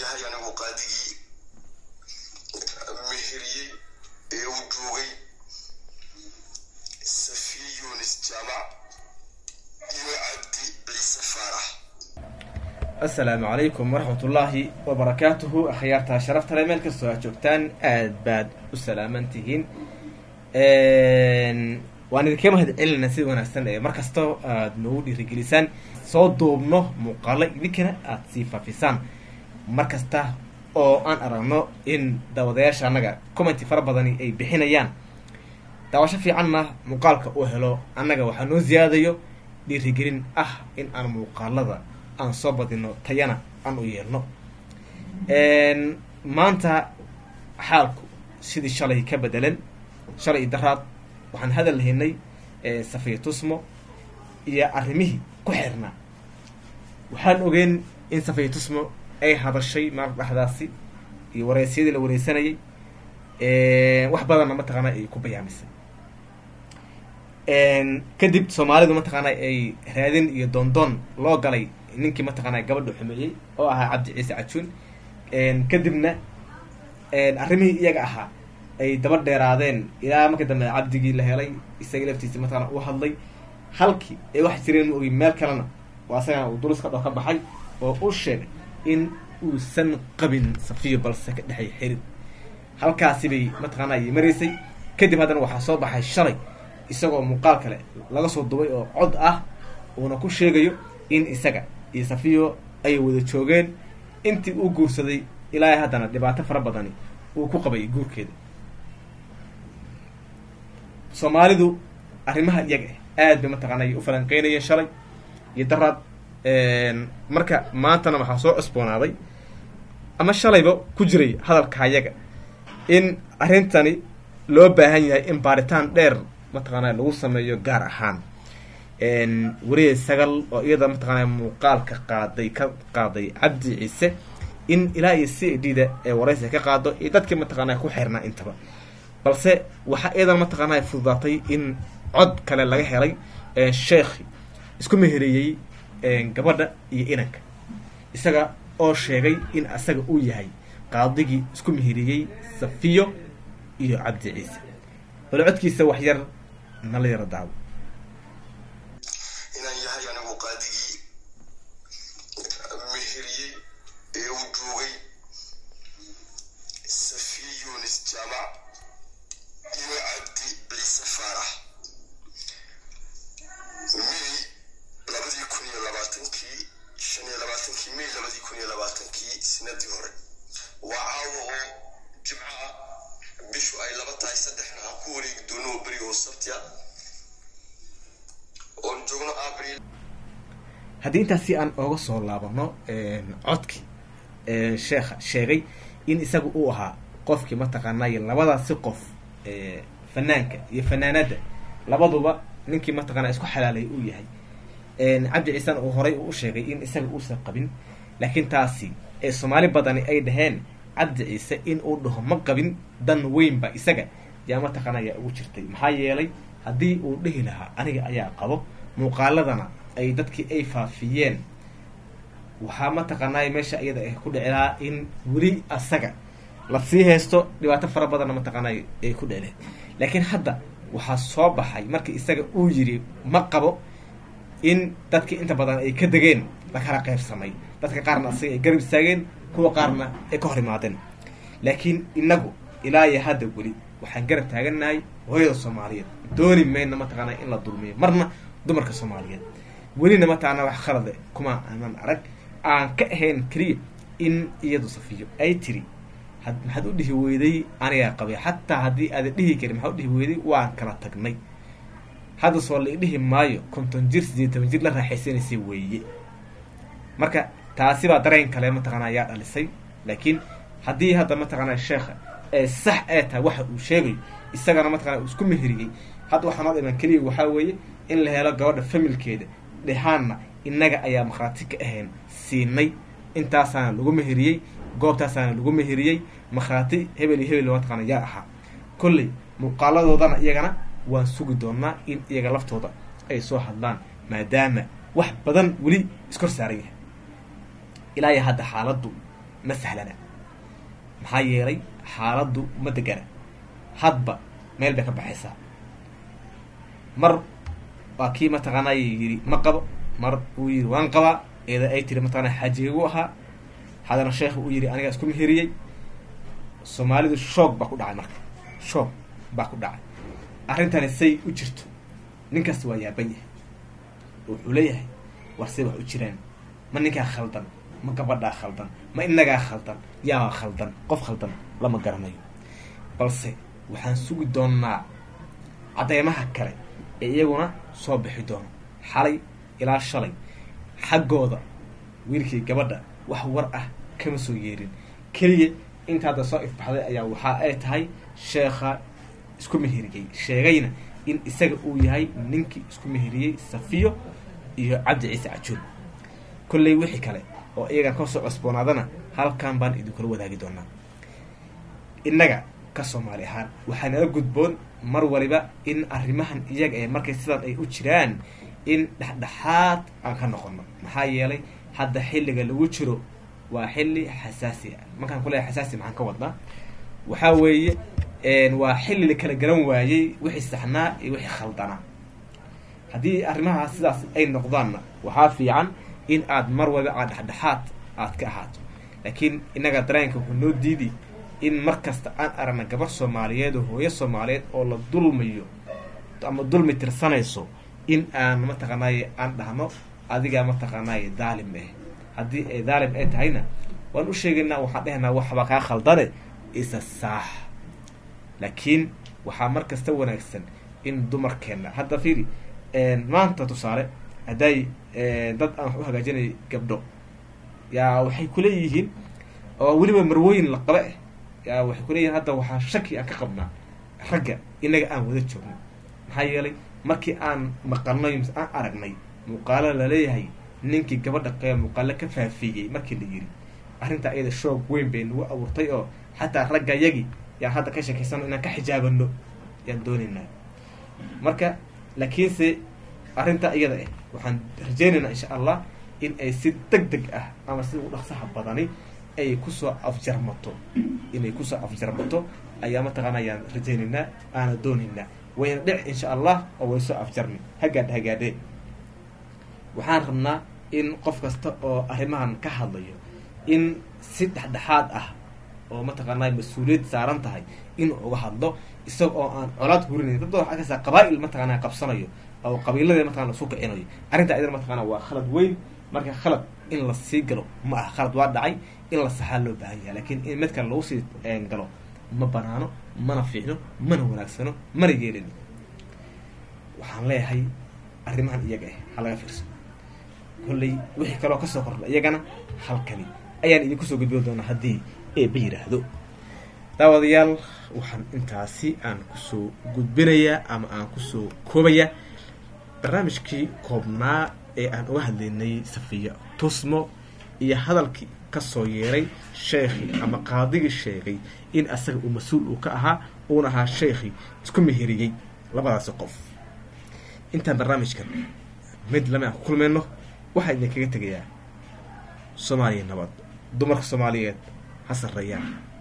yahay anigu qaadigii meheriyey ee u joogay safiye yunis jaamac iyo cabdi ciise faarax assalaamu calaykum waraxmatullaahi wabarakaatuhu akhyaartaa sharafta le meel kastoo aad joogtaan aad baad u salaaman tihiin waan idinka mahad celinaa sida wanaagsan ee mar kastoo aad noogu dhiirigelisaan soo duubno muuqaalo idinkana aada sii faafisaan mar kasta oo aan aragno in daawadayaasha annaga commenty fara badani ay bixinayaan daawasho fiicanna muuqaalka uu helo annaga waxaa noo siyaadayo dhiirigelin ah in aan muuqaalada aan soo badino tayana aan u yeelno maanta xaalku sidii shalay ka bedelan shalay iyo daraad waxaan hadal lahaynay safiya tusmo iyo arrimihii ku xirnaa waxaan ogeen in safiya tusmo ay hadashay maalin dhexdaasi iyo wareysyadii la wareysanayay wax badanna mataqaana ay ku bayaamisay kadib soomaalidu mataqaana ay raadin iyo doondoon loo galay ninkii mataqaana gabadha xumeeyey oo ahaa cabdi ciise cajuun kadibna arrimihii iyaga ahaa ay daba dheeraadeen ilaa marka dambe cabdigii la helay isagii laftiisi mataqana uu hadlay halkii ay wax jireen ma ogey meel kalena oo asagana uu duruska dhoo ka baxay oo u sheegay in uusan qabin safiyo balse ka dhexay xirid halkaasi bay mataqaana ay maraysay kadib haddana waxaa soo baxay shalay isagoo muuqaal kale laga soo dubay oo cod ah uuna ku sheegayo in isaga iyo safiyo ay wada joogeen intii uu guursaday ilaa haddana dhibaato fara badani uu ku qabay guurkeeda soomaalidu arrimaha iyaga ah aad bay mataqaana ay u falanqeynayeen shalay iyo daraad marka maantana waxaa soo cusboonaaday ama shalayba ku jiray hadalka iyaga in arrintani loo baahan yahay in baaritaan dheer mataqaana lagu sameeyo gaar ahaan weriye sagal oo iyada mataqaana muuqaalka qaaday ka qaaday cabdi ciise in ilaa iyo c d da ee waraysi ka qaado iyo dadkii mataqaana ku xirnaa intaba balse waxaa iyadan mataqaana fududaatay in cod kale laga helay sheekhi isku mehereeyey gabadha iyo inanka isaga oo sheegay in asaga uu yahay qaadigii isku mehereeyey safiyo iyo cabdi ciise bal codkiisa wax yar nala yaro daawo inaan yahay anigu qaadigii meheriyey ee u joogay safiye yunis jaamac iyo cabdi ciise faarax may labadii kun iyo labaatankii shan iyo labaatankii may labadii kun iyo labaatankii sanadii hore waa caawa oo jimcaha bishu ay laba tahay saddexna aan ku wareegi doono oo beri oo sabtiya oon joogno abril haddii intaas si aan ooga soo laabano codkii sheekha sheegay in isaga uu ahaa qofkii mataqaanay labadaasi qof fanaanka iyo fanaanada labaduba ninkii mataqaana isku xalaalay uu yahay cabdi ciisena uu horay uu sheegay in isaga uusan qabin laakiin taasi ee soomaali badani ay dhaheen cabdi ciise in uu dhaho ma qabin dan weynba isaga yaa mataqaana ayaa ugu jirtay maxaa yeelay haddii uu dhihi lahaa aniga ayaa qabo muuqaaladana ay dadkii ay faafiyeen waxaa mataqaanay meesha iyada ah ku dhici lahaa in weli asaga lasii haysto dhibaato fara badanna mataqaanay ay ku dhicleen laakiin hadda waxaa soo baxay markii isaga uu yiri ma qabo in dadkii inta badan ay ka degeen la kala qaybsamay dadka qaarna asaga ay garab istaageen kuwa qaarna ay ka hor imaadeen laakiin inagu ilaa iyo hadda weli waxaan garab taagannahay hooyada soomaaliyeed dooni mayna mataqaana in la dulmiyo marna dumarka soomaaliyeed welina mataqaana wax khalade kuma aanan arag aan ka ahayn keliya in iyadu safiyo ay tiri maxaad u dhihi weyday anigaa qabay xataa haddii aada dhihi karin maxaad u dhihi weyday waan kala tagnay hadda soo la idhihi maayo konton jir sideed toban jir la raaxaysanaysay weeye marka taasi baa dareen kale mataqaana ayaa dhalisay laakiin haddii hadda mataqaana sheekha ee sax ee tahay waxa uu sheegayo isagana mataqana uu isku meheriyey hadda waxaa noo dhiman keliya waxaa weeye in la helo gabadha familkeeda dhexaanna innaga ayaa makhraati ka ahayn siinay intaasaana lagu meheriyey goobtaasaana lagu meheriyey makhraati hebel iyo hebel mataqaana yaa ahaa kolley muuqaaladoodana iyagana waan sugi doonaa in iyaga laftooda ay soo hadlaan maadaama wax badan weli iskor saaran yahay ilaa iyo hadda xaaladdu ma sahlana maxaa yeelay xaaladdu ma degana hadba meel bay ka baxaysaa mar waa kii mataqaanaa yidhi ma qabo mar uu yidhi waan qabaa eeda ay tiri mataqaanaa xaajigagu ahaa haddana sheekhu uu yidhi anigaa isku meheriyey soomaalidu shoog baa ku dhacay marka shoog baa ku dhacay arrintani say u jirto nin kasta waa yaaban yahay wuxuu leeyahay war say wax u jiraan ma ninkaa khaldan ma gabadhaa khaldan ma inagaa khaldan yaa khaldan qof khaldan lama garanayo balse waxaan sugi doonnaa cadeymaha kale ee iyaguna soo bixi doono xalay ilaa shalay xaggooda wiilkii gabadha wax war ah kama soo yeerin keliya inta hadda soo ifbaxday ayaa waxa ay tahay sheekha isku meheriyey sheegayna in isaga uu yahay ninkii isku meheriyey safiyo iyo cabdi ciise cajuul kolley wixii kale oo iyagan kasoo cosboonaadana halkan baan idinkula wadaagi doonaa innaga ka soomaali ahaan waxaa nala gudboon mar waliba in arrimahan iyaga ee markay sidan ay u jiraan in dhexdhexaad aan ka noqono maxaa yeelay hadda xilliga lagu jiro waa xilli xasaasi ah markaan kuleeyahay xasaasi maxaan ka wadnaa waxaa weeye waa xilli la kala garan waayey wixii saxnaa iyo wixii khaldanaa haddii arrimahaas sidaas ay noqdaanna waxaa fiican in aad mar waliba aad dhexdhexaad aad ka ahaato laakiin innaga dareenka wuxuu noo diidi in mar kasta aan aragna gabar soomaaliyeed oo hooyo soomaaliyeed oo la dulmayo ama dulmi tirsanayso in aan mataqaanaaye aan dhahno adigaa mataqaanaaye daalim ah haddii ay daalim ay tahayna waan u sheegaynaa waxaan dhehaynaa waxbaa kaa khaldane isa saax laakiin waxaa mar kasta wanaagsan in dumarkeenna hadda fiiri maanta tusaale hadday dad aan wax u hagaajinay gabdho yaa waxay kuleeyihiin oo weliba marwooyin la qaba ah yaa waxay kuleeyihiin hadda waxaa shaki aan ka qabnaa ragga inaga aan wada joogno maxaa yeelay markii aan maqalnay mise aan aragnay muuqaalo laleeyahay ninkii gabadha qee muuqaalo ka faafiyey markii la yiri arrintaa iyada shoog weyn bay nagu abuurtay oo xataa ragga yagi yaa hadda ka sheekaysano inaan ka xijaabano yaan doonaynaa marka laakiinse arrintaa iyada ah waxaan rajaynaynaa insha allah in ay si deg deg ah ama si ugu dhaqsaha badani ay kusoo afjarmato inay kusoo afjarmato ayaa mataqaana ayaan rajaynaynaa aana doonaynaa wayna dhic insha allah oo way soo afjarmi hagaadh hagaadhee waxaan rabnaa in qof kasta oo arrimahan ka hadlayo in si dhexdhexaad ah oo mataqaanaa mas-uuliyad saaran tahay inuu uga hadlo isaga oo aan colaad hurinayn dad waxaa arkaysaa qabaa-il mataqaanaa qabsanayo oo qabiiladee mataqana isu kicinayo arrintaa idana mataqaana waa khalad weyn marka khalad in la sii galo ma aha khalad waa dhacay in la saxaa loo baahan yahay laakiin in mid kale lagu sii galo ma banaano mana fiicno mana wanaagsano mana yeelin waxaan leeyahay arrimahan iyaga ah ha laga fiirso kolley wixii kaloo kasoo kordha iyagana halkani ayaan idinku soo gudbin doonaa haddii eeba yidhaahdo daawadayaal waxaan intaasi aan kusoo gudbinayaa ama aan kusoo koobayaa barnaamijkii koobnaa ee aan uga hadlaynay safiya tusmo iyo hadalkii kasoo yeeray sheekhii ama qaadigii sheegay in asaga uu mas-uul uu ka ahaa uuna ahaa sheekhii isku meheriyey labadaasi qof intaan barnaamijkan mid lama aan ku kulmayno waxaa idinkaga tegayaa soomaaliya nabad dumarka soomaaliyeed ha sarreeyaan